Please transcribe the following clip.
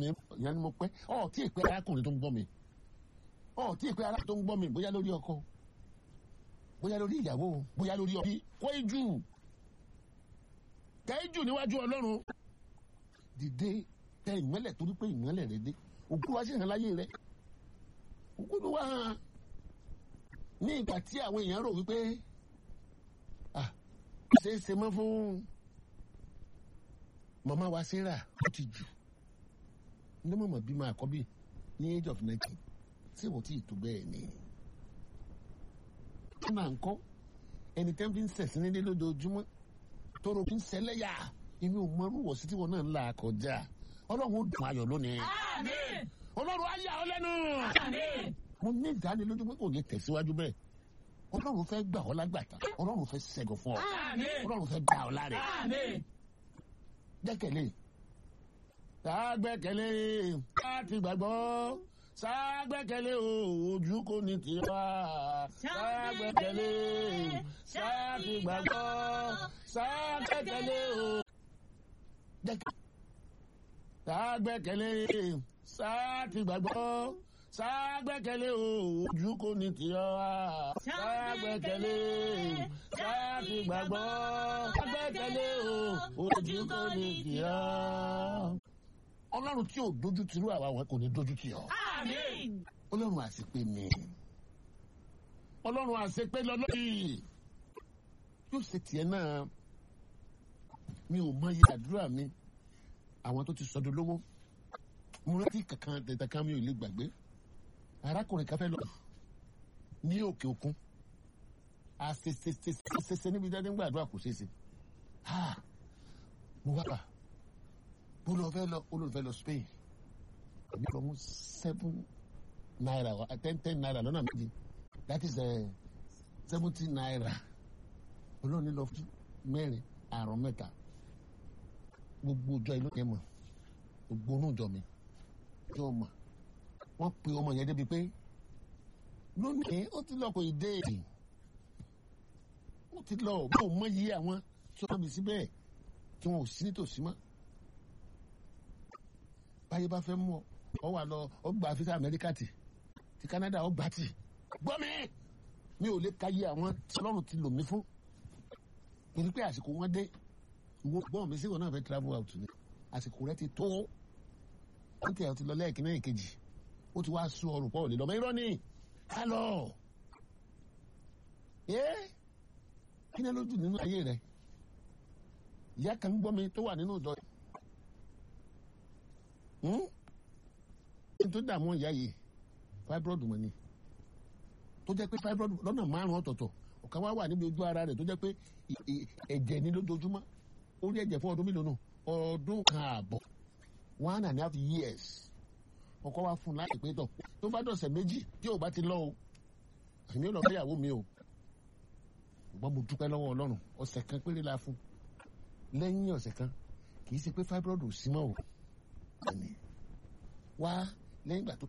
mi ìyá ni mo pẹ́ ọ̀ tí ì pé arákùnrin tó ń gbọ́ mi ọ̀ tí ì pé arákùnrin tó ń gbọ́ mi bóyá lórí ọkọ bóyá lórí ìyàwó bóyá lórí ọbí kó ìjù tẹ ìjù níwájú ọlọ́run dìde tẹ ìmọ́lẹ̀ torí pé ìmọ́lẹ̀ rẹ dé òkú wa sì hàn láyé rẹ òkú ló wá hàn ní ìgbà tí àwọn èèyàn rò wípé ah ṣe é ṣe mọ́ fún màmá wa sarah ó ti jù ní mọ̀mọ́ bímọ àkọ́bí ní age of nineteen ṣé wọ́n ti tó bẹ́ẹ̀ ni ọ̀nà ńkọ́ ẹni tẹ́ ń fi ń sẹ̀sìn nílé lójoojúmọ́ tóró fi ń sẹlẹ́yà inú mọ́rúwọ̀ sí tiwọn náà ń là kọjá ọlọ́run ó dùn ayọ̀ lónìí Àmín. ọlọ́run á yà ọ́ lẹ́nu Àmín. mo ní ìdánilójú pé kò ní tẹ̀síwájú bẹ́ẹ̀ ọlọ́run fẹ́ gbà ọ́ lágbàtà ọlọ́run fẹ́ ṣẹ́gun fún ọ Àmín. ọlọ́run fẹ́ gbà ọ́ láre Àmín. gbẹ́kẹ̀lé ságbẹ́kẹ̀lé láti gbàgbọ́ ságbẹ́kẹ̀lé o ojú kò ní tiwa ságbẹ́kẹ̀lé sáti gbàgbọ́ ságbẹ́kẹ̀lé o. Gbẹ́kẹ̀- ságbẹ́kẹ̀lé sáti gbàgbọ́ ságbẹ́kẹ̀lé o ojú kò ní tiwa ságbẹ́kẹ̀lé sáti gbàgbọ́ ságbẹ́kẹ̀lé o ojú kò ní tiwa. ọlọ́run tí ò dojú tirú àwa wọn kò ní dojú tì ọ́ Àmín. ọlọ́run àṣepé ni ọlọ́run àṣepé lọ́lọ́yì yóò ṣe tiẹ̀ náà mi ò mọ iye àdúrà mi àwọn tó ti sọdún lówó mo rántí kankan tẹ̀tẹ̀ kan mi ò lè gbàgbé arákùnrin kan fẹ́ lọ ní òkè òkun àṣeṣeṣeṣe níbi dáadé ń gbàdúrà kò ṣeéṣe ha mo wá bà bó lọ fẹ́ lọ ó lọ fẹ́ lọ Spain èmi lọ mú seven naira wa ten ten naira lọ́nà méjì that is seventy naira olóòní lọ fún mẹ́rin àrùn mẹ́ta gbogbo ọjọ́ ìlú yẹn mọ̀ gbogbo onú ìjọ mi yóò mọ̀ wọ́n pe ọmọ yẹn débi pé lónìí ó ti lọ kò ì dé ó ti lọ bó mọ yí àwọn tí wọ́n bí síbẹ̀ tí wọ́n ò sí nítòsí mọ́ báyé bá fẹ́ mú ọ ọ wà lọ ọ gba fisa amẹ́ríkà tì ti Canada ọ gbà tì gbọ́ mi mi ò lè ka yé àwọn tí Ọlọ́run ti lò mí fún torí pé àsìkò wọn dé wo gbọ́n mi síwọ̀n náà fẹ́ travel out ni àsìkò rẹ ti tó wọ́n ti ẹ̀ ti lọ lẹ́ẹ̀kí náà èkejì ó ti wá sún ọrùn pọ̀ ò lè lọ mọ irọ́ ni ká lọ ẹ́ kí ni lójú nínú ayé rẹ ìyá kan gbọ́ mi tó wà nínú ìjọ yìí tó dààmú ìyá yìí fibroid mọ̀ ni tó jẹ́ pé fibroid lọ́nà márùn-ún ọ̀tọ̀ọ̀tọ̀ ọ̀kan wá wà níbi ojú ara rẹ̀ tó jẹ́ pé ì- ì- ẹ̀jẹ̀ ní lójoojúmọ́ ó rí ẹ̀jẹ̀ fún ọdún mélòó nù ọdún kan ààbọ̀ one and a half years ọkọ wa fún un láì pé tọ̀ tó bá dọ̀sẹ̀ méjì tí ò bá ti lọ o èmi ò lọ fẹ́ ìyàwó mi o ṣùgbọ́n mo dúpẹ́ lọ́wọ́ ọlọ́run ọ̀sẹ̀ kan péré la fún lẹ́yìn ọ̀sẹ̀ kan kì í ṣe pé fibroid ò sí mọ́ o ẹni wá lẹ́yìn ìgbà tó